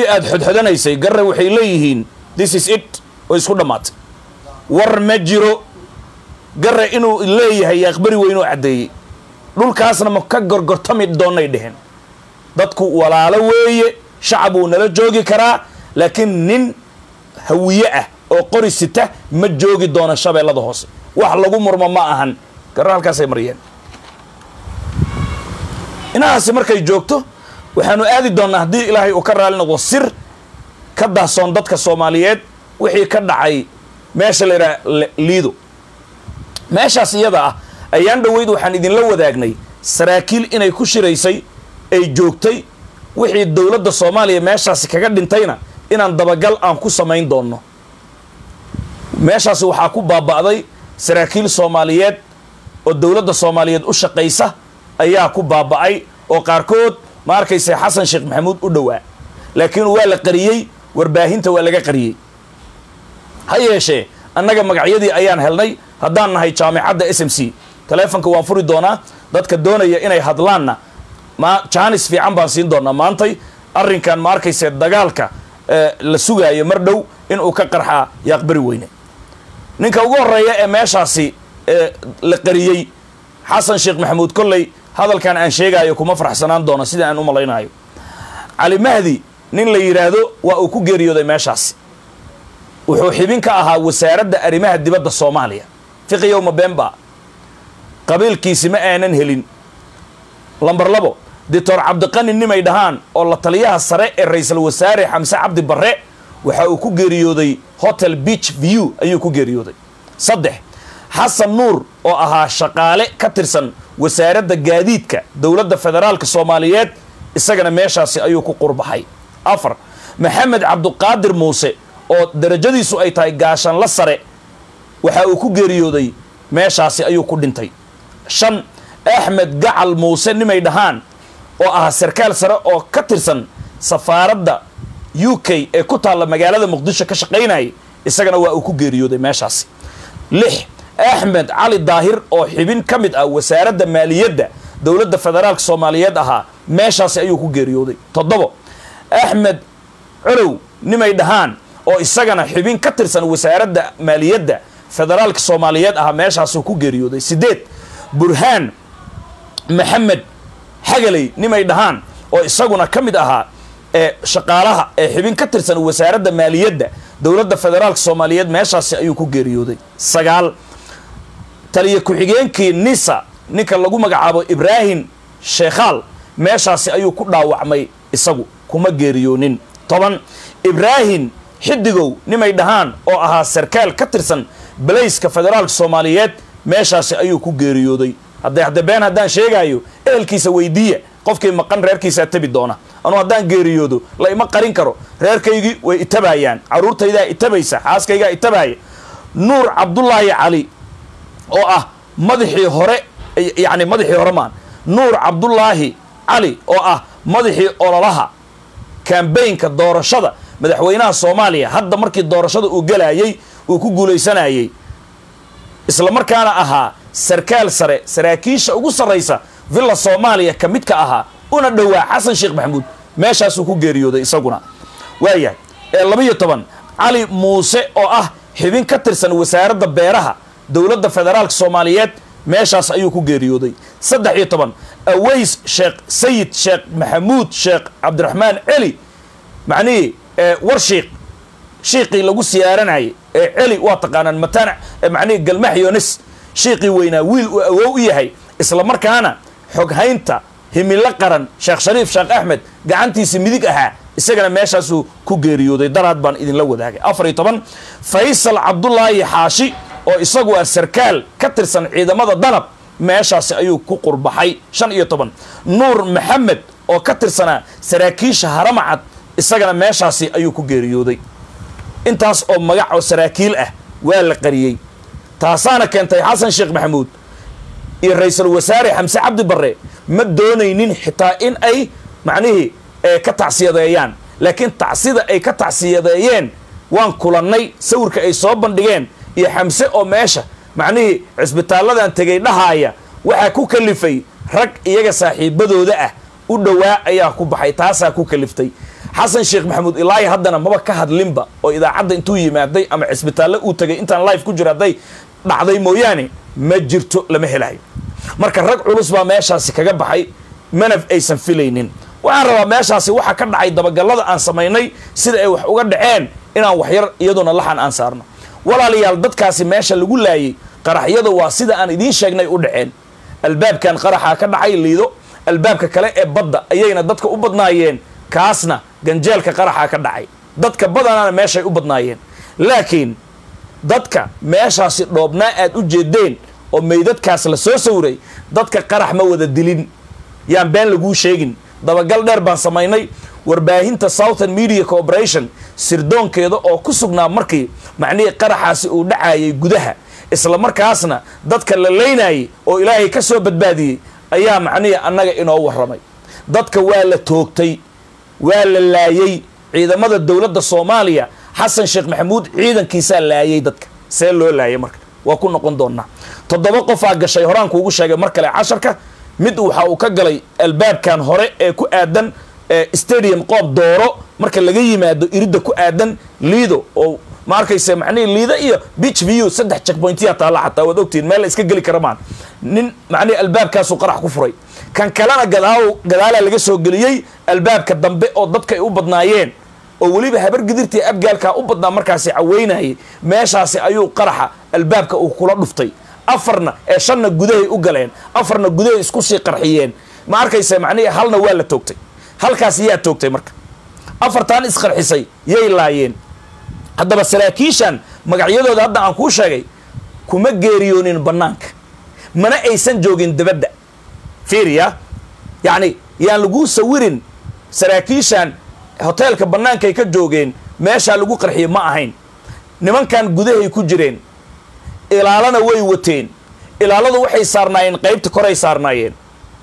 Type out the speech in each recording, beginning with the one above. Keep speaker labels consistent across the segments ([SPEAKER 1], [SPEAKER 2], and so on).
[SPEAKER 1] aad xodxodanaysay garre waxay leeyihiin this is it oo isku dhammaatay war ma jiro garre inuu leeyahay aqbari weynoo caddeeyey dhulkaasna ma ka gorgortami doonnay dheheen dadku walaalo weeye shacab wuu nala joogi karaa laakiin nin hawiye ah oo qori sita ma joogi doono shabeellada hoose wax lagu murmo ma ahan garre halkaasay mariyeen inahaasi markay joogto waxaanu aadi doonnaa haddii ilaahay uu ka raali noqdo sir ka dahsoon dadka soomaaliyeed wixii ka dhacay meesha la yidhaha liido meeshaas iyada ah ayaan dhoweyd waxaan idinla wadaagnay saraakiil inay ku shiraysay ay joogtay wixii dowladda soomaaliya meeshaasi kaga dhintayna inaan dabagal aan ku samayn doonno meeshaasi waxaa ku baaba'day saraakiil soomaaliyeed oo dowladda soomaaliyeed u shaqaysa ayaa ku baaba'ay oo qaarkood ma arkayse xasan sheekh maxamuud u dhowaa laakiin waa la qariyey warbaahinta waa laga qariyey ha yeeshee annaga magacyadii ayaan helnay haddaan nahay jaamicadda s m c taleefonka waan furi doonaa dadka doonaya inay hadlaanna ma jaanis fiican baan siin doonaa maantay arrinkan ma arkayse dagaalka la sugaayo mar dhow inuu ka qarxaa yaaqbari weyne ninka ugu horreeya ee meeshaasi la qariyey xasan sheekh maxamuud kolley hadalkan aan sheegaayo kuma faraxsanaan doono sida aan u malaynayo cali mahdi nin la yidhaahdo waa uu ku geeriyooday meeshaasi wuxuu xibin ka ahaa wasaaradda arrimaha dibadda soomaaliya fiqiyowma bemba qabiilkiisi ma aanan helin lambar labo doctor cabdiqani nimay dhahaan oo la taliyaha sare ee ra-iisul wasaare xamse cabdi barre waxa uu ku geeriyooday hotel beach view ayuu ku geeriyooday saddex xasan nuur oo ahaa shaqaale ka tirsan wasaaradda gaadiidka dowladda federaalka soomaaliyeed isagana meeshaasi ayuu ku qurbaxay afar maxamed cabduqaadir muuse oo darajadiisu ay tahay gaashanla sare waxa uu ku geeriyooday meeshaasi ayuu ku dhintay shan axmed gacal muuse nimay dhahaan oo ahaa sarkaal sare oo ka tirsan safaaradda u k ee ku taalla magaalada muqdisho ka shaqaynayay isagana waa uu ku geeriyooday meeshaasi lix axmed cali daahir oo xibin ka mid ah wasaaradda maaliyadda dowladda federaalka soomaaliyeed ahaa meeshaasi ayuu ku geeriyooday toddobo axmed colow nimay dhahaan oo isagana xibin ka tirsan wasaaradda maaliyadda federaalka soomaaliyeed ahaa meeshaasuu ku geeriyooday siddeed burhaan maxamed xagaley nimay dhahaan oo isaguna ka mid ahaa ee shaqaalaha ee xibin ka tirsan wasaaradda maaliyadda dowladda federaalka soomaaliyeed meeshaasi ayuu ku geeriyooday sagaal taliya ku-xigeenkii nisa ninka lagu magacaabo ibraahim sheekhaal meeshaasi ayuu ku dhaawacmay isagu kuma geeriyoonin toban ibraahim xidigow nimay dhahaan oo ahaa sarkaal ka tirsan balayska federaalka soomaaliyeed meeshaasi ayuu ku geeriyooday hadday hadde been haddaan sheegaayo ehelkiisa weydiiya qofkii maqan reerkiisaa tabi doona anuu haddaan geeriyoodo la ima qarin karo reerkaygii way itabaayaan carruurtaydaa itabaysa xaaskaygaa itabaaya nuur cabdulaahi cali oo ah madaxii hore yacni madaxii hore maan nuur cabdulaahi cali oo ah madaxii ololaha kambaynka doorashada madaxweynaha soomaaliya hadda markii doorashada uu gelaayey uu ku guulaysanayey isla markaana ahaa sarkaal sare saraakiisha ugu sarraysa villa soomaaliya ka mid ka ahaa una dhowaa xasan sheekh maxamuud meeshaasuu ku geeriyooday isaguna waayahay ee labaiyo toban cali muuse oo ah xibin ka tirsan wasaaradda beeraha dowladda federaalka soomaaliyeed meeshaas ayuu ku geeriyooday saddex iyo toban aways sheekh sayid sheekh maxamuud sheekh cabdiraxmaan celi macnihii war shiikh shiiqii lagu siyaaranayay ee celi waa taqaanaan matanac macnihii galmax yonis shiiqii weynaa wiil uu awow u yahay isla markaana xoghaynta himilo qaran sheekh shariif sheekh axmed gacantiisa midig ahaa isagana meeshaasuu ku geeriyooday daraad baan idinla wadaagay afar iyo toban faysal cabdulaahi xaashi oo isagu ah sarkaal ka tirsan ciidamada danab meeshaasi ayuu ku qurbaxay shan iyo toban nuur maxamed oo ka tirsanaa saraakiisha haramacad isagana meeshaasi ayuu ku geeriyooday intaas oo magac oo saraakiil ah waa la qariyey taasaana keentay xasan sheekh maxamuud iyo ra-iisul wasaare xamse cabdi barre ma doonaynin xitaa in ay macnihii ka tacsiyadeeyaan laakiin tacsida ay ka tacsiyadeeyeen waan kulannay sawirka ay soo bandhigeen iyo xamse oo meesha macnihii cisbitaalladan tegay dhahaaya waxaa ku kalifay rag iyaga saaxiibadooda ah u dhowaa ayaa ku baxay taasaa ku kaliftay xasan sheekh maxamuud ilaahi haddana maba ka hadlinba oo idaacadda intuu yimaaday ama cisbitaalle uu tagay intaan live ku jiro hadday dhacday mooyaane ma jirto lama helayo marka rag culus baa meeshaasi kaga baxay manaf aysan filaynin waxaan rabaa meeshaasi waxa ka dhacay dabagallada aan samaynay sida ay wax uga dhaceen inaan waxyar iyaduna laxan aan saarno walaalayaal dadkaasi meesha lagu laayay qaraxyada waa sida aan idiin sheegnay u dhaceen albaabkan qaraxaa ka dhacay liido albaabka kale ee badda ayayna dadka u badnaayeen kaasna ganjeelka qaraxaa ka dhacay dadka badanaana meeshay u badnaayeen laakiin dadka meeshaasi dhoobnaa aad u jeedeen oo meydadkaas la soo sawiray dadka qarax ma wada dilin yaan been laguu sheegin dabagal dheer baan samaynay warbaahinta southern media corporation sirdoonkeeda oo ku sugnaa markii macnihii qaraxaasi uu dhacayay gudaha isla markaasna dadka la leynayay oo ilaahay ka soo badbaadiyey ayaa macnihii annaga inoo warramay dadka waa la toogtay waa la laayey ciidamada dowladda soomaaliya xasan sheekh maxamuud ciidankiisaa laayay dadka see loo laayay marka waa ku noqon doonaa toddoba qofaa gashay horaan kuugu sheegay mar kale casharka mid waxa uu ka galay albaabkan hore ee ku aadan stadium qoob dooro marka laga yimaado iridda ku aadan liido oo ma arkayse macnihii liida iyo beach view saddex checkpointya taalla xataa waad ogtihiin meel la iska geli kara maan nin macnihi albaabkaasuu qarax ku furay kan kalena gadaaw gadaalaa laga soo geliyey albaabka dambe oo dadka ay u badnaayeen oo weliba habar gidirtii abgaalkaa u badnaa markaasi caweynayay meeshaasi ayuu qaraxa albaabka uu kula dhuftay afarna ee shanna gudahay u galeen afarna gudahay isku sii qarxiyeen ma arkayse macnihii halna waa la toogtay halkaas yaa toogtay marka afartan isqarxisay yay laayeen haddaba saraakiishan magacyadooda hadda aan kuu sheegay kuma geeriyoonin bannaanka mana aysan joogin dabadda fiiriya yacni yaan laguu sawirin saraakiishan hoteelka bannaankay ka joogeen meeshaa lagu qarxiyey ma ahayn nimankan gudahay ku jireen ilaalana way wateen ilaaladu waxay saarnaayeen qaybta koray saarnaayeen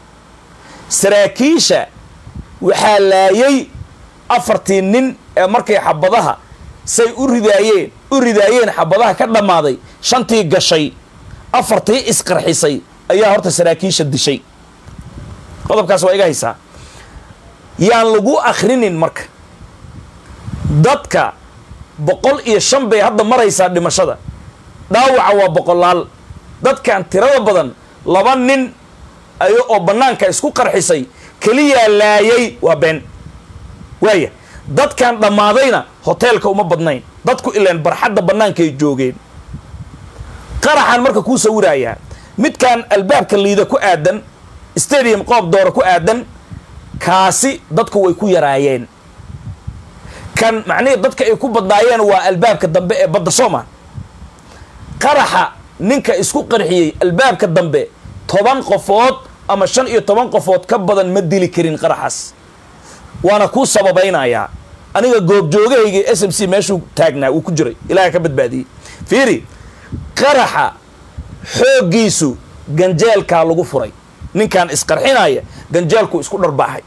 [SPEAKER 1] saraakiisha waxaa laayay afartii nin ee markay xabadaha say u ridaayeen u ridaayeen xabadaha ka dhammaaday shantii gashay afartii isqarxisay ayaa horta saraakiisha dishay qodobkaas waa iga haysaa yaan lagu akhrinin marka dadka boqol iyo shan bay hadda maraysaa dhimashada dhaawaca waa boqolaal dadkan tirada badan laba nin ayo oo bannaanka isku qarxisay keliyaa laayay waa been waaya dadkan dhammaadayna hoteelka uma badnayn dadku ilaan barxadda bannaankay joogeen qaraxan marka kuu sawirayaa midkan albaabka liida ku aadan stadium qoob doora ku aadan kaasi dadku way ku yaraayeen kan macnihii dadka ay ku badnaayeen waa albaabka dambe ee badda sooma qaraxa ninka isku qarxiyey albaabka dambe toban qofood ama shan iyo toban qofood ka badan ma dili karin qaraxaas waana kuu sababaynayaa aniga goobjoogahayga s m c meeshuu taagnaa uu ku jiray ilaaha ka badbaadiyey fiiri qaraxa xooggiisu ganjeelkaa lagu furay ninkan isqarxinaya ganjeelku isku dharbaaxay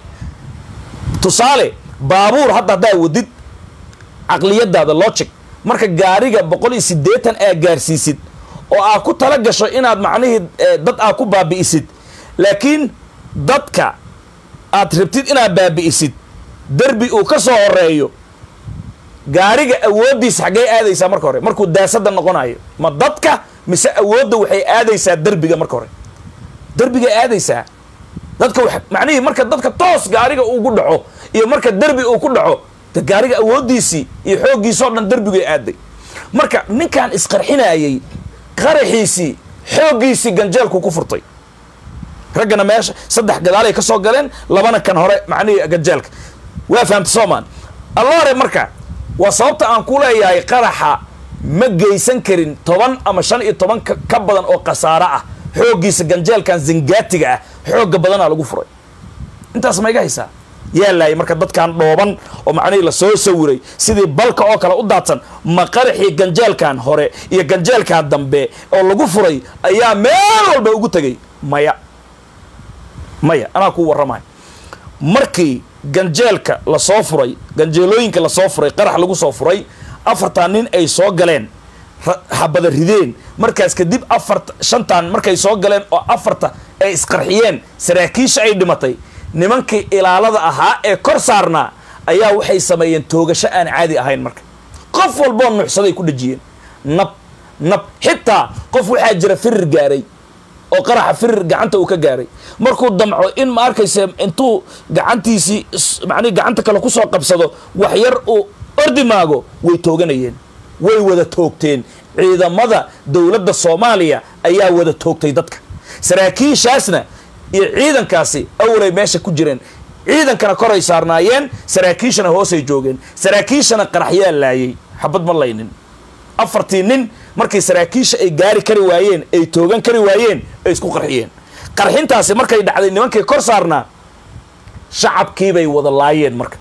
[SPEAKER 1] tusaale baabuur hadda haddaa wadid caqliyadaada logic marka gaariga boqol iyo siddeetan aa gaarsiisid oo aa ku tala gasho inaad macnihii dad aa ku baabi'isid laakiin dadka aad rabtid inaad baabi'isid derbi uu ka soo horeeyo gaariga awooddiisa xaggee aadaysaa marka hore markuu daasada noqonayo ma dadka mise awoodda waxay aadaysaa derbiga marka hore derbigay aadaysaa dadka wa macnihii marka dadka toos gaariga ugu dhaco iyo marka derbi uu ku dhaco de gaariga awooddiisii iyo xooggiisoo dhan derbigay aaday marka ninkan isqarxinayay qaraxiisii xooggiisii ganjeelku ku furtay raggana meesha saddex gadaalay ka soo galeen labana kan hore macnihii ganjeelka waa fahamta soomaan alloore marka waa sababta aan ku leeyahay qaraxa ma geysan karin toban ama shan iyo toban ka badan oo khasaaro ah xooggiisa ganjeelkan zangaatiga ah xoogga badanaa lagu furay intaas ma iga haysaa yaa laayay marka dadkan dhooban oo macnihii lasoo sawiray sidii balka oo kale u daadsan ma qaraxii ganjeelkan hore iyo ganjeelkan dambe oo lagu furay ayaa meel walba ugu tegay maya maya anaa kuu warramay markii ganjeelka lasoo furay ganjeelooyinka lasoo furay qarax lagu soo furay afartan nin ay soo galeen habada rideen markaas kadib afarta shantan markay soo galeen oo afarta ay isqarxiyeen saraakiisha ay dhimatay nimankii ilaalada ahaa ee kor saarnaa ayaa waxay sameeyeen toogasho aan caadi ahayn marka qof walboo nuuxsaday ku dhejiyeen nab nab xitaa qof waxaa jira firir gaaray oo qaraxa firir gacanta uu ka gaaray markuu damco in ma arkayse intuu gacantiisii macnihi gacanta kale kusoo qabsado wax yar uu ordi maago way tooganayeen way wada toogteen ciidamada dowladda soomaaliya ayaa wada toogtay dadka saraakiishaasna iyo ciidankaasi awalay meesha ku jireen ciidankana koray saarnaayeen saraakiishana hoosay joogeen saraakiishana qaraxyaa laayay xabad ma laynin afartii nin markii saraakiisha ay gaari kari waayeen ay toogan kari waayeen ay isku qarxiyeen qarxintaasi markay dhacday nimankii kor saarnaa shacabkiibay wada laayeen marka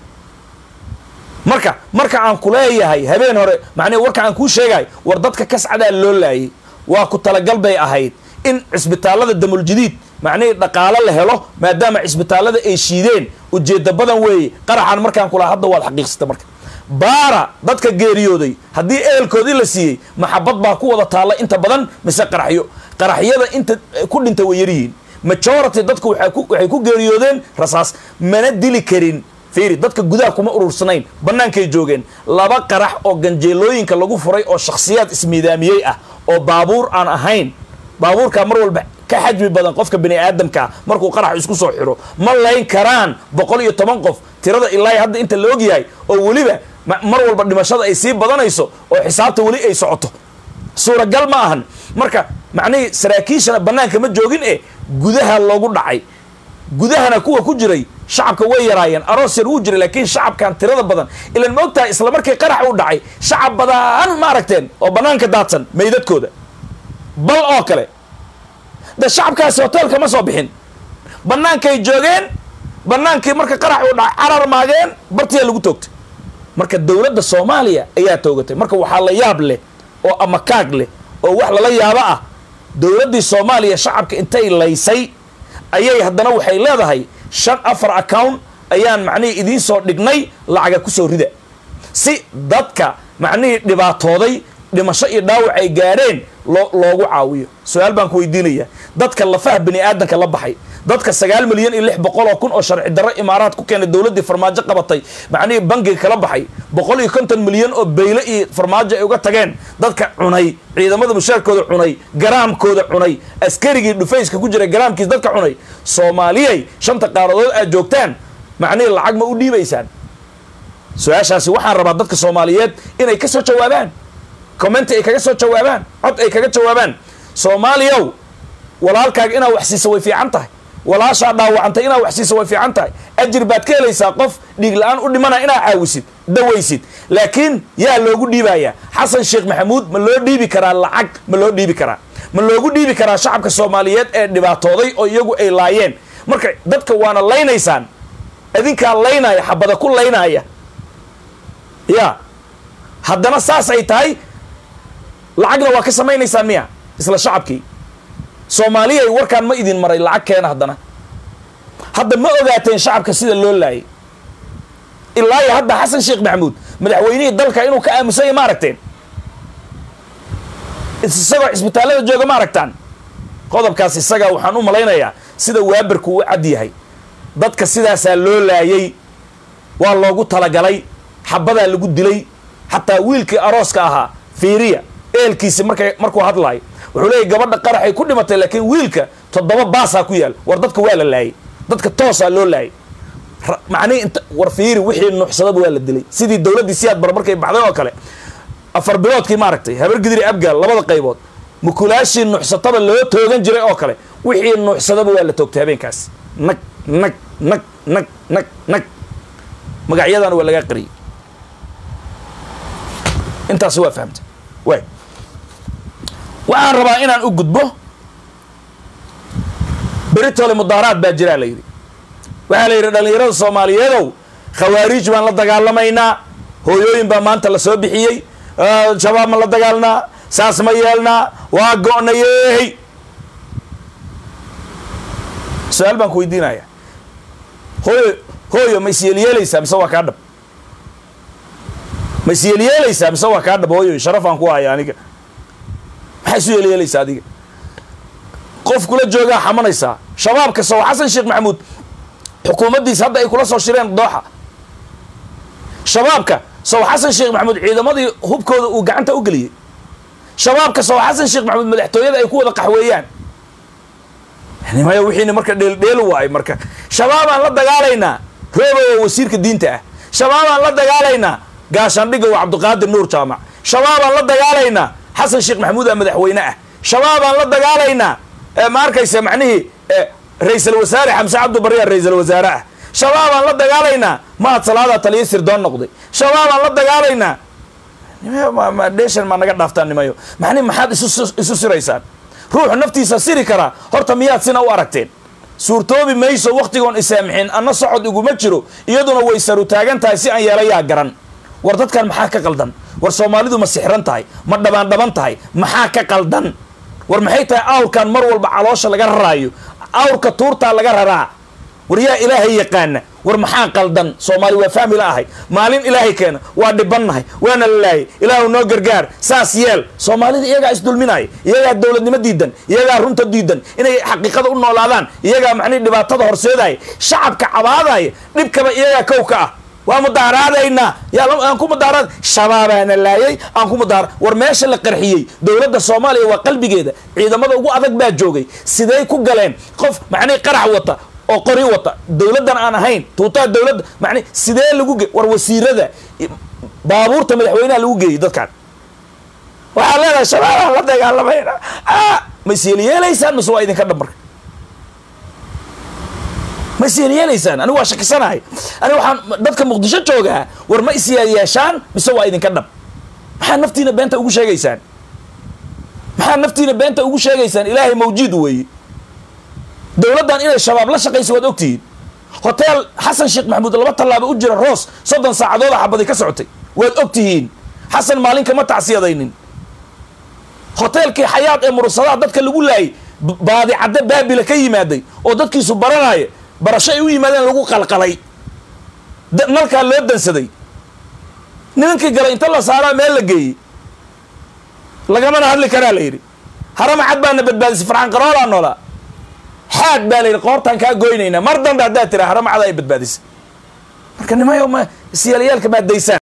[SPEAKER 1] marka marka aan ku leeyahay habeen hore macnii warka aan kuu sheegahay war dadka kascadaa loo laayay waa ku talagal bay ahayd in cisbitaallada damuljadiid macnihii dhaqaalo la helo maadaama cisbitaallada ay shiideen ujeedda badan weeye qaraxan markaan kulaha hadda waad xaqiiqsata marka baara dadka geeriyooday haddii ehelkoodii la siiyey maxabad baa ku wada taalla inta badan mise qaraxyo qaraxyada inta ku dhinta way yaryihiin majority dadku waxay ku geeriyoodeen rasaas mana dili karin fiiri dadka gudaha kuma urursanayn bannaankay joogeen laba qarax oo ganjeelooyinka lagu furay oo shakhsiyaad ismiidaamiyey ah oo baabuur aan ahayn baabuurkaa mar walba ka xajmi badan qofka bani aadamkaa markuu qarax isku soo xiro ma layn karaan boqol iyo toban qof tirada ilaa hadda inta la ogyahay oo weliba mar walba dhimashada ay sii badanayso oo xisaabta weli ay socoto suuragal ma ahan marka macnihii saraakiishana bannaanka ma joogin e gudaha loogu dhacay gudahana kuwa ku jiray shacabka way yaraayeen aroos yar wuu jiray laakiin shacabkan tirada badan ilan ma ogtahay isla markii qarax u dhacay shacab badan ma aragteen oo bannaanka daadsan meydadkooda bal oo kale de shacabkaasi hoteelka ma soo bixin bannaankay joogeen bannaankii marka qarax uu dhacay carar maageen bartiyaa lagu toogtay marka dowladda soomaaliya ayaa toogatay marka waxaa la yaab leh oo amakaag leh oo wax lala yaabo ah dowladdii soomaaliya shacabka intay laysay ayay haddana waxay leedahay shan afar account ayaan macnihii idiin soo dhignay lacaga ku soo rida si dadka macnihii dhibaatooday dhimasho iyo dhaawac ay gaadheen loo loogu caawiyo su-aal baan ku weydiinaya dadka lafaha bani aadanka la baxay dadka sagaal milyan iyo lix boqol oo kun oo sharci darro imaaraad ku keenay dowladdii farmaajo qabatay macnihii bangiga kala baxay boqol iyo konton milyan oo beyle iyo farmaajo ay uga tageen dadka cunay ciidamada mushaarkooda cunay garaamkooda cunay askarigii dhufayska ku jiray garaamkiis dadka cunay soomaaliyay shanta qaaradood aad joogtaan macnihii lacag ma u dhiibaysaan su-aashaasi waxaan rabaa dadka soomaaliyeed inay ka soo jawaabaan commenti ay kaga soo jawaabaan cod ay kaga jawaabaan soomaaliyow walaalkaaga inaad wax siisa way fiican tahay walaashaa dhaawacantay inaad wax siisa way fiican tahay ajir baad ka helaysaa qof dhiig la-aan u dhimana inaad caawisid dawaysid laakiin yaa loogu dhiibayaa xasan sheekh maxamuud ma loo dhiibi karaa lacag ma loo dhiibi karaa ma loogu dhiibi karaa shacabka soomaaliyeed ee dhibaatooday oo iyagu ay laayeen marka dadka waana laynaysaan idinkaa laynaya xabada ku laynaaya ya haddana saas ay tahay lacagna waa ka samaynaysaan miya isla shacabkii soomaaliyay warkaan ma idin maray lacag keena haddana hadda ma ogaateen shacabka sida loo laayay ilaa iyo hadda xasan sheekh maxamuud madaxweynihii dalka inuu ka aamusanya ma aragteen isagoo cisbitaallada jooga ma aragtaan qodobkaas isaga waxaan u malaynayaa sida waabarku u cad yahay dadka sidaasaa loo laayay waa loogu talagalay xabadaa lagu dilay xataa wiilkii arooska ahaa fiiriya eelkiisi markay markuu hadlaayo wuxuu leeyahy gabadha qaraxay ku dhimatay laakiin wiilka toddoba baasaa ku yaal war dadka waa la laayay dadka toosaa loo laayay macnihi inta war fiiri wixii nuuxsadaba waa la dilay sidii dowladdii siyaad bar markay baxday oo kale afar biloodkii maaragtay habar gidiri abgaal labada qaybood mukulaashii nuuxsataba loo toogan jiray oo kale wixii nuuxsadaba waa la toogtay habeenkaas nag nag nag nag nag nag magacyadana waa lagaa qariyay intaas waa fahamtay waay waxaan rabaa inaan u gudbo beritole mudaaraad baa jiraa la yidhi waxaa la yidhi dhallinyarada soomaaliyeedow khawaariij baan la dagaalamaynaa hooyooyin baa maanta la soo bixiyey shabaab ma la dagaalnaa saas ma yeelnaa waa go'nayeey su-aal baan ku weydiinaya hooyo hooyo ma isyeelyeelaysaa mise waa kaa dhab ma isyeelyeelaysaa mise waa kaa dhab hooyo sharafaan ku haya aniga maxaa isu yeelyeelaysaa adiga qof kula joogaa xamanaysaa shabaabka sow xasan sheekh maxamuud xukuumaddiisa hadda ay kula soo shireen dooxa shabaabka sow xasan sheekh maxamuud ciidamadii hubkooda uu gacanta u geliyey shabaabka sow xasan sheekh maxamuud madaxtooyada ay ku wada qaxweeyaan nimaya wixiina marka dheeldheelu waayo marka shabaabaan la dagaalaynaa roobo oo wasiirka diinta ah shabaabaan la dagaalaynaa gaashaandhiga waa cabdiqaadir nuur jaamac shabaabaan la dagaalaynaa xasan sheekh maxamuud aa madaxweyne ah shabaabaan la dagaalaynaa ma arkaysa macnihii ra-iisal wasaare xamse cabdi barriya ra-iisal wasaare ah shabaabaan la dagaalaynaa mahad salaadaa taliya sirdoon noqday shabaabaan la dagaalaynaa dheeshan maa naga dhaaftaan nimayo macnihi maxaad isu siraysaan ruuxu naftiisa siri karaa horta miyaad sina u aragteen suurtoobi mayso wakhtigoon isaamixin anna socod iguma jiro iyaduna way saru taagan tahay si aan yeelayaa garan war dadkan maxaa ka qaldan war soomaalidu ma sixran tahay ma dhabaan dhaban tahay maxaa ka qaldan war maxay tahay awrkan mar walba caloosha laga raraayo awrka tuurtaa laga raraa war yaa ilaahay yaqaana war maxaa qaldan soomaali waa fahmi la ahay maalin ilaahay keena waa dhibannahay waana la laayay ilaahu noo gargaar saas yeel soomaalida iyagaa isdulminaaya iyagaa dowladnimo diidan iyagaa runta diidan inay xaqiiqada u noolaadaan iyagaa macnihi dhibaatada horseedaya shacabka cabaadaya dhibkaba iyagaa kow ka ah waa mudaaraadaynaa aan ku mudaaraad shabaabaana laayay aan ku mudaara war meesha la qarxiyey dowladda soomaaliya waa qalbigeeda ciidamada ugu adag baa joogay siday ku galeen qof macnihi qarax wata oo qori wata dowladdan aan ahayn tuutaa dowladda mani sidee lagu ge war wasiirada baabuurta madaxweynaha lagu geeyey dadkan waxaa leedahay shabaabaan la dagaalamayna ma isyeelyeelaysaan mise waa idinka dhab marka ma isyeelyeelaysaan anigu waa shakisanahay aniga waxaan dadka muqdisho joogaa war ma isyeelyeeshaan mise waa idinka dhab maxaa naftiina beenta ugu sheegaysaan maxaa naftiina beenta ugu sheegaysaan ilaahay mawjiid weeye dowladdan inay shabaab la shaqaysa waad ogtihiin hoteel xasan sheekh maxamuud laba tallaaba u jira roos soddon saacadooda xabaday ka socotay waad og tihiin xasan maalin kama tacsiyadaynin hoteelkii xayaad ee murursadaha dadka lagu laayay baadi cadde baabila ka yimaaday oo dadkiisu baranaya barasho ay u yimaadeen lagu qalqalay nalkaa loo dansaday nimankii galay inta la saaraa meel la geeyey lagamana hadli karaa la yidhi harama cad baana badbaadisay farxaan qaroolaa noolaa xaad baa la yidhi qoortaan kaa goynaynaa mar dambe haddaad tiraa haramacada ay badbaadisay marka nimayo ma siyaelyaalka maad daysaan